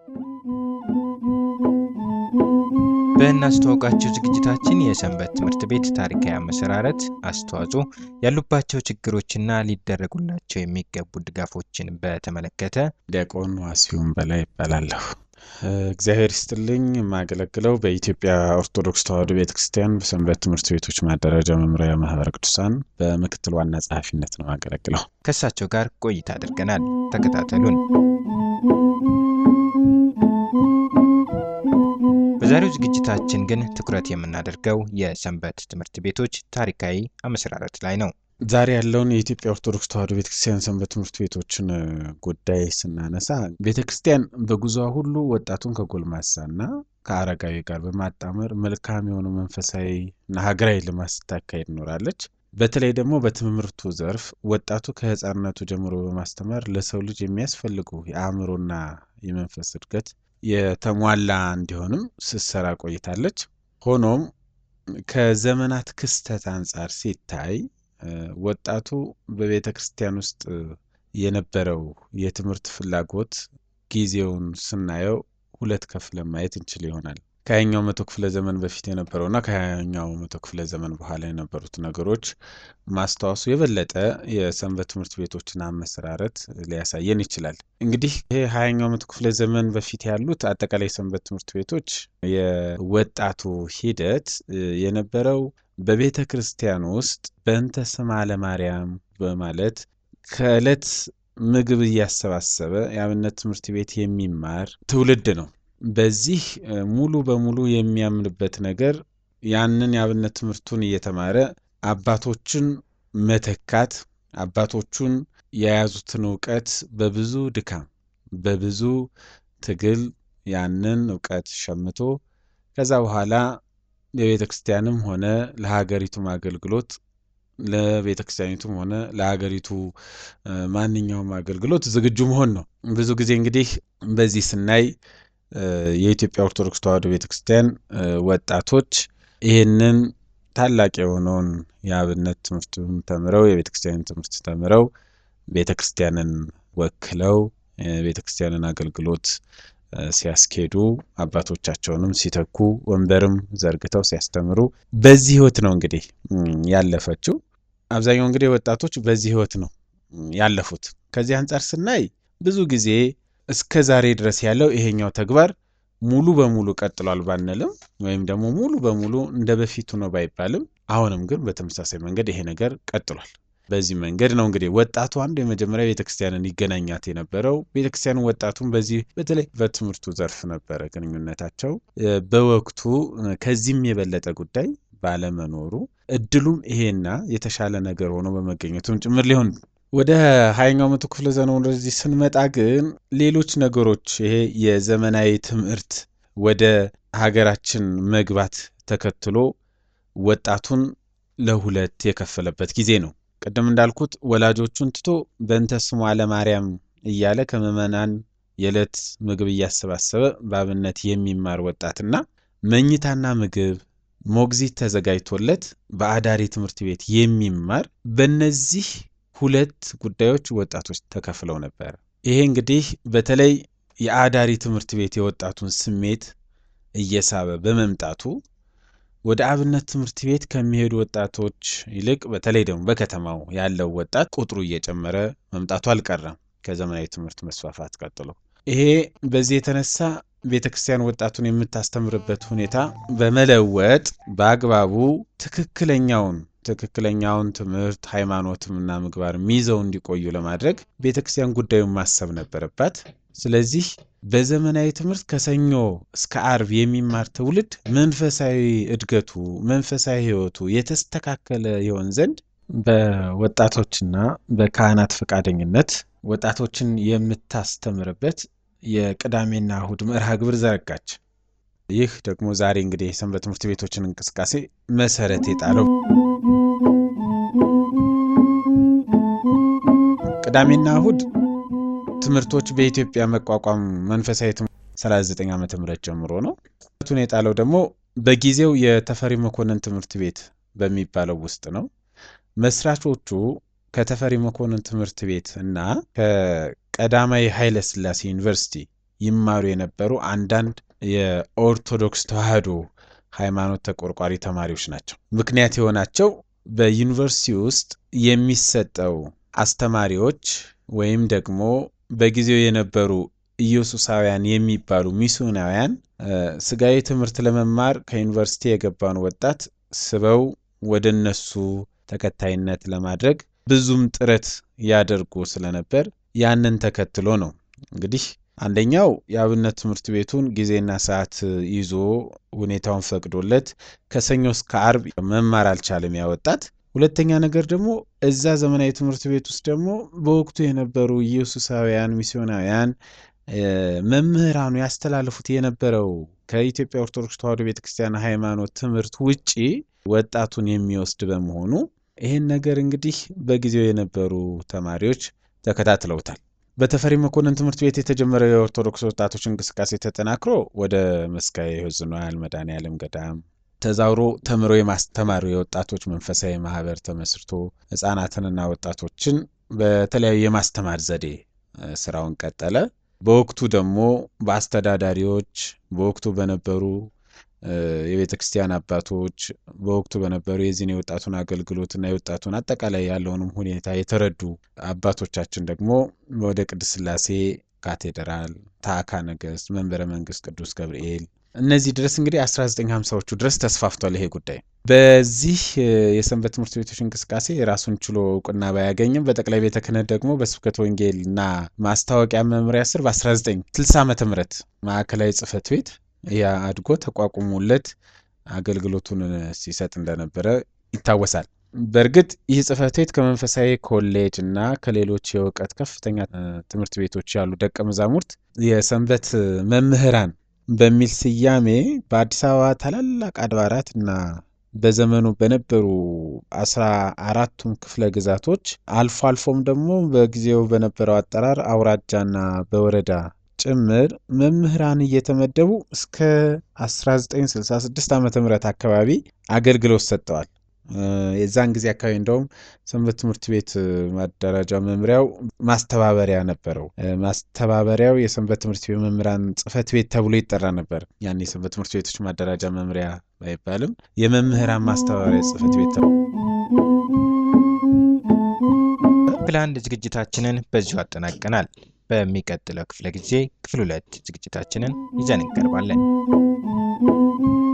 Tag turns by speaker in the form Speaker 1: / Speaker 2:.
Speaker 1: በእናስተዋውቃቸው ዝግጅታችን የሰንበት ትምህርት ቤት ታሪካዊ አመሰራረት፣ አስተዋጽኦ፣ ያሉባቸው ችግሮችና ሊደረጉላቸው የሚገቡ ድጋፎችን በተመለከተ
Speaker 2: ዲያቆን ዋሲሁን በላይ ይባላለሁ። እግዚአብሔር ይስጥልኝ። የማገለግለው በኢትዮጵያ ኦርቶዶክስ ተዋሕዶ ቤተ ክርስቲያን በሰንበት ትምህርት ቤቶች ማደራጃ መምሪያ ማህበረ ቅዱሳን በምክትል ዋና ጸሐፊነት ነው የማገለግለው።
Speaker 1: ከእሳቸው ጋር ቆይታ አድርገናል። ተከታተሉን። በዛሬው ዝግጅታችን ግን ትኩረት የምናደርገው የሰንበት ትምህርት ቤቶች ታሪካዊ አመሰራረት ላይ ነው።
Speaker 2: ዛሬ ያለውን የኢትዮጵያ ኦርቶዶክስ ተዋሕዶ ቤተ ክርስቲያን ሰንበት ትምህርት ቤቶችን ጉዳይ ስናነሳ ቤተ ክርስቲያን በጉዞዋ ሁሉ ወጣቱን ከጎልማሳና ከአረጋዊ ጋር በማጣመር መልካም የሆኑ መንፈሳዊ እና ሀገራዊ ልማት ስታካሄድ ኖራለች። በተለይ ደግሞ በትምህርቱ ዘርፍ ወጣቱ ከሕፃንነቱ ጀምሮ በማስተማር ለሰው ልጅ የሚያስፈልጉ የአእምሮና የመንፈስ እድገት የተሟላ እንዲሆንም ስትሰራ ቆይታለች። ሆኖም ከዘመናት ክስተት አንጻር ሲታይ ወጣቱ በቤተ ክርስቲያን ውስጥ የነበረው የትምህርት ፍላጎት ጊዜውን ስናየው ሁለት ከፍለን ማየት እንችል ይሆናል። ከሀያኛው መቶ ክፍለ ዘመን በፊት የነበረውና ከሀያኛው መቶ ክፍለ ዘመን በኋላ የነበሩት ነገሮች ማስታወሱ የበለጠ የሰንበት ትምህርት ቤቶችን አመሰራረት ሊያሳየን ይችላል። እንግዲህ ይሄ ሀያኛው መቶ ክፍለ ዘመን በፊት ያሉት አጠቃላይ ሰንበት ትምህርት ቤቶች የወጣቱ ሂደት የነበረው በቤተ ክርስቲያን ውስጥ በእንተ ስማ ለማርያም በማለት ከዕለት ምግብ እያሰባሰበ የአብነት ትምህርት ቤት የሚማር ትውልድ ነው። በዚህ ሙሉ በሙሉ የሚያምንበት ነገር ያንን የአብነት ትምህርቱን እየተማረ አባቶችን መተካት፣ አባቶቹን የያዙትን እውቀት በብዙ ድካም በብዙ ትግል ያንን እውቀት ሸምቶ ከዛ በኋላ የቤተ ክርስቲያንም ሆነ ለሀገሪቱም አገልግሎት ለቤተ ክርስቲያኒቱም ሆነ ለሀገሪቱ ማንኛውም አገልግሎት ዝግጁ መሆን ነው። ብዙ ጊዜ እንግዲህ በዚህ ስናይ የኢትዮጵያ ኦርቶዶክስ ተዋሕዶ ቤተ ክርስቲያን ወጣቶች ይህንን ታላቅ የሆነውን የአብነት ትምህርቱን ተምረው የቤተ ክርስቲያንን ትምህርት ተምረው ቤተ ክርስቲያንን ወክለው የቤተ ክርስቲያንን አገልግሎት ሲያስኬዱ አባቶቻቸውንም ሲተኩ ወንበርም ዘርግተው ሲያስተምሩ በዚህ ህይወት ነው እንግዲህ ያለፈችው። አብዛኛው እንግዲህ ወጣቶች በዚህ ህይወት ነው ያለፉት። ከዚህ አንጻር ስናይ ብዙ ጊዜ እስከ ዛሬ ድረስ ያለው ይሄኛው ተግባር ሙሉ በሙሉ ቀጥሏል ባንልም ወይም ደግሞ ሙሉ በሙሉ እንደ በፊቱ ነው ባይባልም፣ አሁንም ግን በተመሳሳይ መንገድ ይሄ ነገር ቀጥሏል። በዚህ መንገድ ነው እንግዲህ ወጣቱ አንዱ የመጀመሪያ ቤተክርስቲያንን ይገናኛት የነበረው። ቤተክርስቲያኑ ወጣቱን በዚህ በተለይ በትምህርቱ ዘርፍ ነበረ ግንኙነታቸው። በወቅቱ ከዚህም የበለጠ ጉዳይ ባለመኖሩ እድሉም ይሄና የተሻለ ነገር ሆኖ በመገኘቱም ጭምር ሊሆን ወደ ሀያኛው መቶ ክፍለ ዘመን ወደዚህ ስንመጣ ግን ሌሎች ነገሮች ይሄ የዘመናዊ ትምህርት ወደ ሀገራችን መግባት ተከትሎ ወጣቱን ለሁለት የከፈለበት ጊዜ ነው። ቅድም እንዳልኩት ወላጆቹን ትቶ በእንተ ስሟ ለማርያም እያለ ከምዕመናን የዕለት ምግብ እያሰባሰበ በአብነት የሚማር ወጣትና መኝታና ምግብ ሞግዚት ተዘጋጅቶለት በአዳሪ ትምህርት ቤት የሚማር በእነዚህ ሁለት ጉዳዮች ወጣቶች ተከፍለው ነበር። ይሄ እንግዲህ በተለይ የአዳሪ ትምህርት ቤት የወጣቱን ስሜት እየሳበ በመምጣቱ ወደ አብነት ትምህርት ቤት ከሚሄዱ ወጣቶች ይልቅ በተለይ ደግሞ በከተማው ያለው ወጣት ቁጥሩ እየጨመረ መምጣቱ አልቀረም ከዘመናዊ ትምህርት መስፋፋት ቀጥሎ። ይሄ በዚህ የተነሳ ቤተ ክርስቲያን ወጣቱን የምታስተምርበት ሁኔታ በመለወጥ በአግባቡ ትክክለኛውን ትክክለኛውን ትምህርት ሃይማኖትምና ምግባር ይዘው እንዲቆዩ ለማድረግ ቤተ ክርስቲያን ጉዳዩን ማሰብ ነበረባት። ስለዚህ በዘመናዊ ትምህርት ከሰኞ እስከ አርብ የሚማር ትውልድ መንፈሳዊ እድገቱ፣ መንፈሳዊ ሕይወቱ የተስተካከለ ይሆን ዘንድ በወጣቶችና በካህናት ፈቃደኝነት ወጣቶችን የምታስተምርበት የቅዳሜና እሁድ መርሃ ግብር ዘረጋች። ይህ ደግሞ ዛሬ እንግዲህ የሰንበት ትምህርት ቤቶችን እንቅስቃሴ መሰረት የጣለው ቅዳሜና እሁድ ትምህርቶች በኢትዮጵያ መቋቋም መንፈሳዊ 39 ዓመተ ምህረት ጀምሮ ነው። ቱን የጣለው ደግሞ በጊዜው የተፈሪ መኮንን ትምህርት ቤት በሚባለው ውስጥ ነው። መስራቾቹ ከተፈሪ መኮንን ትምህርት ቤት እና ከቀዳማዊ ኃይለ ሥላሴ ዩኒቨርሲቲ ይማሩ የነበሩ አንዳንድ የኦርቶዶክስ ተዋሕዶ ሃይማኖት ተቆርቋሪ ተማሪዎች ናቸው። ምክንያት የሆናቸው በዩኒቨርሲቲ ውስጥ የሚሰጠው አስተማሪዎች ወይም ደግሞ በጊዜው የነበሩ ኢየሱሳውያን የሚባሉ ሚስዮናውያን ስጋዊ ትምህርት ለመማር ከዩኒቨርሲቲ የገባውን ወጣት ስበው ወደ እነሱ ተከታይነት ለማድረግ ብዙም ጥረት ያደርጉ ስለነበር ያንን ተከትሎ ነው እንግዲህ አንደኛው የአብነት ትምህርት ቤቱን ጊዜና ሰዓት ይዞ ሁኔታውን ፈቅዶለት ከሰኞ እስከ አርብ መማር አልቻለም ያ ወጣት። ሁለተኛ ነገር ደግሞ እዛ ዘመናዊ ትምህርት ቤት ውስጥ ደግሞ በወቅቱ የነበሩ ኢየሱሳውያን ሚስዮናውያን መምህራኑ ያስተላልፉት የነበረው ከኢትዮጵያ ኦርቶዶክስ ተዋሕዶ ቤተክርስቲያን ሃይማኖት ትምህርት ውጪ ወጣቱን የሚወስድ በመሆኑ ይህን ነገር እንግዲህ በጊዜው የነበሩ ተማሪዎች ተከታትለውታል። በተፈሪ መኮንን ትምህርት ቤት የተጀመረው የኦርቶዶክስ ወጣቶች እንቅስቃሴ ተጠናክሮ ወደ መስካየ ሕዙናን መድኃኔዓለም ገዳም ተዛውሮ ተምሮ የማስተማሩ የወጣቶች መንፈሳዊ ማህበር ተመስርቶ ሕፃናትንና ወጣቶችን በተለያዩ የማስተማር ዘዴ ስራውን ቀጠለ። በወቅቱ ደግሞ በአስተዳዳሪዎች በወቅቱ በነበሩ የቤተ ክርስቲያን አባቶች በወቅቱ በነበሩ የዚህን የወጣቱን አገልግሎትና የወጣቱን አጠቃላይ ያለውንም ሁኔታ የተረዱ አባቶቻችን ደግሞ ወደ ቅድስት ሥላሴ ካቴድራል፣ ታዕካ ነገሥት፣ መንበረ መንግስት ቅዱስ ገብርኤል እነዚህ ድረስ እንግዲህ 1950ዎቹ ድረስ ተስፋፍቷል ይሄ ጉዳይ። በዚህ የሰንበት ትምህርት ቤቶች እንቅስቃሴ የራሱን ችሎ እውቅና ባያገኝም በጠቅላይ ቤተ ክህነት ደግሞ በስብከተ ወንጌል እና ማስታወቂያ መምሪያ ስር በ1960 ዓ ም ማዕከላዊ ጽህፈት ቤት ያ አድጎ ተቋቁሞለት አገልግሎቱን ሲሰጥ እንደነበረ ይታወሳል። በእርግጥ ይህ ጽህፈት ቤት ከመንፈሳዊ ኮሌጅ እና ከሌሎች የእውቀት ከፍተኛ ትምህርት ቤቶች ያሉ ደቀ መዛሙርት የሰንበት መምህራን በሚል ስያሜ በአዲስ አበባ ታላላቅ አድባራት እና በዘመኑ በነበሩ አስራ አራቱም ክፍለ ግዛቶች አልፎ አልፎም ደግሞ በጊዜው በነበረው አጠራር አውራጃና በወረዳ ጭምር መምህራን እየተመደቡ እስከ 1966 ዓ ም አካባቢ አገልግሎት ሰጥተዋል። የዛን ጊዜ አካባቢ እንደውም ሰንበት ትምህርት ቤት ማደራጃ መምሪያው ማስተባበሪያ ነበረው። ማስተባበሪያው የሰንበት ትምህርት ቤት መምህራን ጽህፈት ቤት ተብሎ ይጠራ ነበር። ያን የሰንበት ትምህርት ቤቶች ማደራጃ መምሪያ ባይባልም የመምህራን ማስተባበሪያ ጽህፈት ቤት ተብሎ
Speaker 1: ክፍል አንድ ዝግጅታችንን በዚሁ አጠናቀናል። በሚቀጥለው ክፍለ ጊዜ ክፍል ሁለት ዝግጅታችንን ይዘን እንቀርባለን።